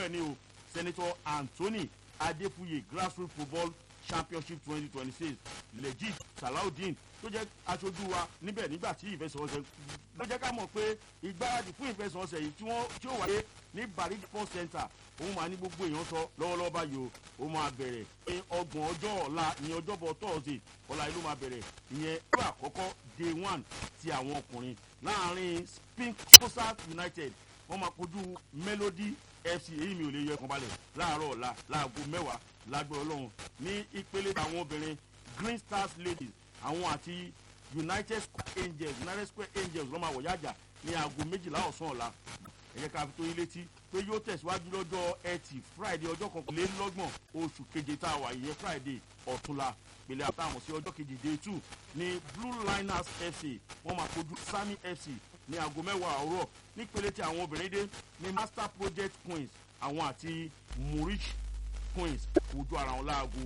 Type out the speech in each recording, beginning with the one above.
ẹ̀ ní o senator anthony adefuye grassroots football championship twenty twenty six legit salaudeen tó jẹ́ aṣojú wa níbẹ̀ nígbà tí ìfẹsẹ̀wọnsẹ̀ ló jẹ́ ká mọ̀ pé ìgbáradì fún ìfẹsẹ̀wọnsẹ̀ yìí tí wọ́n tí ó wáyé ní barik sports center òun máa ní gbogbo èèyàn sọ lọ́wọ́lọ́wọ́ báyìí o ó máa bẹ̀rẹ̀ ní ọgbọ̀n ọjọ́ ọ̀la ní ọjọ́bọ̀ thursday ọ̀la yìí ló máa bẹ̀rẹ̀ ìyẹn ìgbà àkọ́kọ́ day one ti àwọn ọkùnrin láàrin spink coastal united wọ́n máa kojú melody fc èyí mi ò lè yọ ẹ̀kan balẹ̀ láàárọ̀ ọ̀la láago mẹ́wàá lágbó ọlọ́run ní ìpele àwọn obìnrin green stars ladies àwọn àti united square angels united square angels ló máa wọ̀ yájà ní aago méjìlá ọ̀sán ọ̀la ẹ jẹ́ ká fi tó yín létí pé yóò tẹ̀síwájú lọ́jọ́ ẹtì friday ọjọ́ kọkànlélọ́gbọ̀n oṣù keje tá a wà yẹ friday ọ̀túnla pèlè àtàwọn sí ọjọ́ kejì day two ní blue liners fc wọ́n máa kojú sami fc ní aago mẹ́wàá àárọ̀ nípele tí àwọn obìnrin dé ní master project queens àwọn àti murich queens kojú ara wọn láago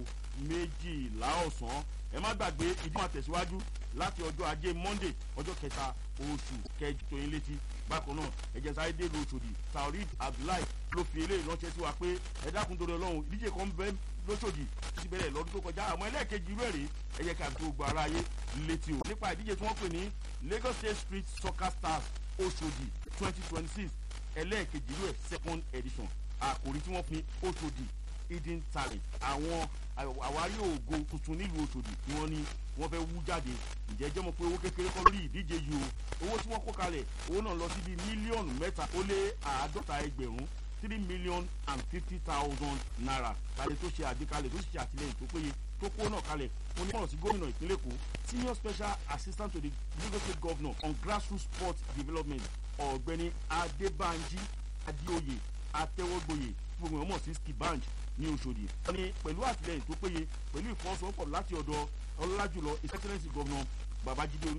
méjìlá ọ̀sán ẹ má gbàgbé ìdí máa tẹ̀síwájú láti ọjọ́ ajé monday ọjọ́ kẹta oṣù kẹjọ tó yín létí bákan náà ẹ̀jẹ̀ sáré dé lu òṣòdì taorid abdullahi ló fi eléyìí ránṣẹ́ sí wa pé ẹ dákun torí ọlọ́run ìdíje kan bẹ́ẹ̀ lóṣòdì tó ti bẹ̀rẹ̀ lọ́dún tó kọjá àmọ́ ẹlẹ́ẹ̀kejì irú ẹ̀rẹ́ ẹ̀yẹ ká tó gba ara ayé létí o nípa ìdíje tí wọ́n pè ní lagos state street soccer stars òṣòdì twenty twenty six ẹlẹ́ẹ̀kejì irú ẹ̀ second edition àkòrí tí wọ́n fi òṣòdì hidden talent àwọn àwárí ògo tuntun nílùú òṣòdì tí wọ́n ní wọ́n fẹ́ wú jáde ǹjẹ́ jẹ́ mọ̀ pé owó kékeré kọ́ lórí ìdíje yìí o owó tí wọ́n kó kalẹ̀ owó náà lọ sí bíi mílíọ̀nù mẹ́ta ó lé àádọ́ta ẹgbẹ̀rún three million and fifty thousand naira kalẹ̀ tó ṣe àgbékalẹ̀ tó sì ṣe àtìlẹyìn tó péye tó kó náà kalẹ̀ ó ní ọ̀rọ̀ sí gómìnà ìpínlẹ̀ èkó senior special assistant to the lagos state governor on grassroots sports development ọ̀gbẹ́ni adébánjí adéoyè atẹ́wọ́gboyè gbogbo wọn mọ̀ sí skibanj ní oṣòdì. wọ́n ní pẹ̀lú àtìlẹyìn tó péye pẹ̀lú ìfọwọ́sowọ́pọ̀ láti ọ̀dọ̀ ọlọ́lájùlọ his excellence governor babajide